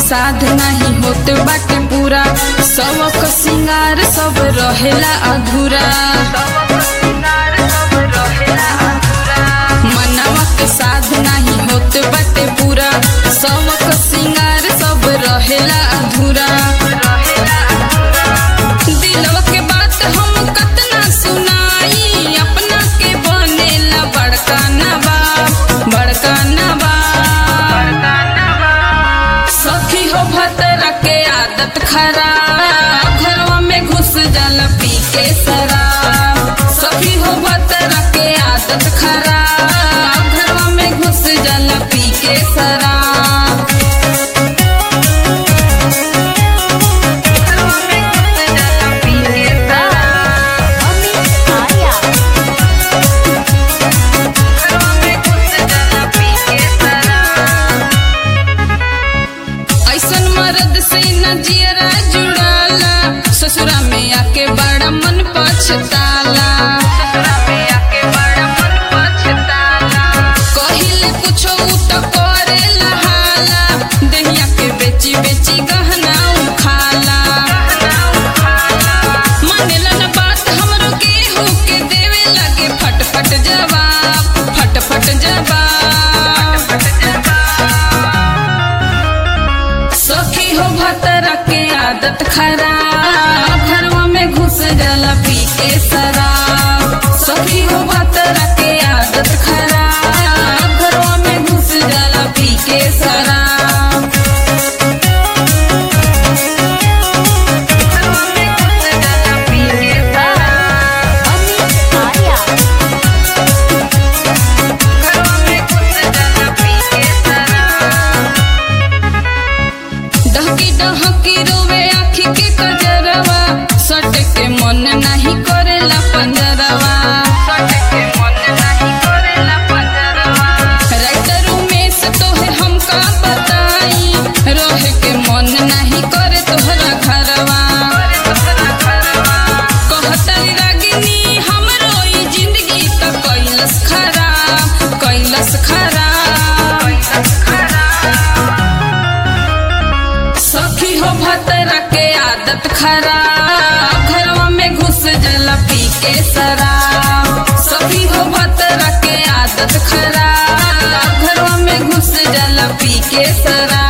साध नहीं होत बाटे पूरा सबक सिंगार सब रहेला अधूरा मनवा के साध नहीं होत बाटे पूरा सबक सिंगार सब रहेला अधूरा दिलवा के बात हम कतना सुनाई अपना के बनेला बड़का नवाब बड़का नवाब सखी हो भतरा के आदत खराब घरवा में घुस जल पी के शराब सखी हो भतरा के आदत खराब घरवा में घुस जल पी के शराब घरवा में घुस जल पी के शराब अमित आर्या घरवा में घुस जल पी के शराब ऐसन मर्द से न जियरा जुड़ाला ससुरा में आके बड़ा मन पछताला ससुरा में आके बड़ा मन पछताला कहिले कुछो उ त करे लहाला दहिया के बेची बेची गहना उखाला मानेला न बात हमरो गेहूं के देवे लगे फटफट जवाब फटफट जवाब सखी हो भतरा के आदत खराब घरवा में घुस जला पी के शराब सखी हो भतरा के आदत खराब घरवा में घुस जला पी के शराब घरवा में घुस जला पी के शराब अमित आर्या घरवा में घुस जला पी के शराब डहकी डहकी रोवे आखी के कजरवा सट के मन नहीं करेला पंजरवा सट के मन नहीं करेला पंजरवा राइटर उमेश तोहे हमका बताई रहे के मन नहीं करे तोहरा घरवा कहतली रागिनी हमरो ई जिंदगी त कैलस खराब कैलस खराब कैलस खराब सखी हो भतरा के आदत खराब घरवा में घुस जला पी के शराब सखी हो भतरा के आदत खराब घरवा में घुस जला पी के शराब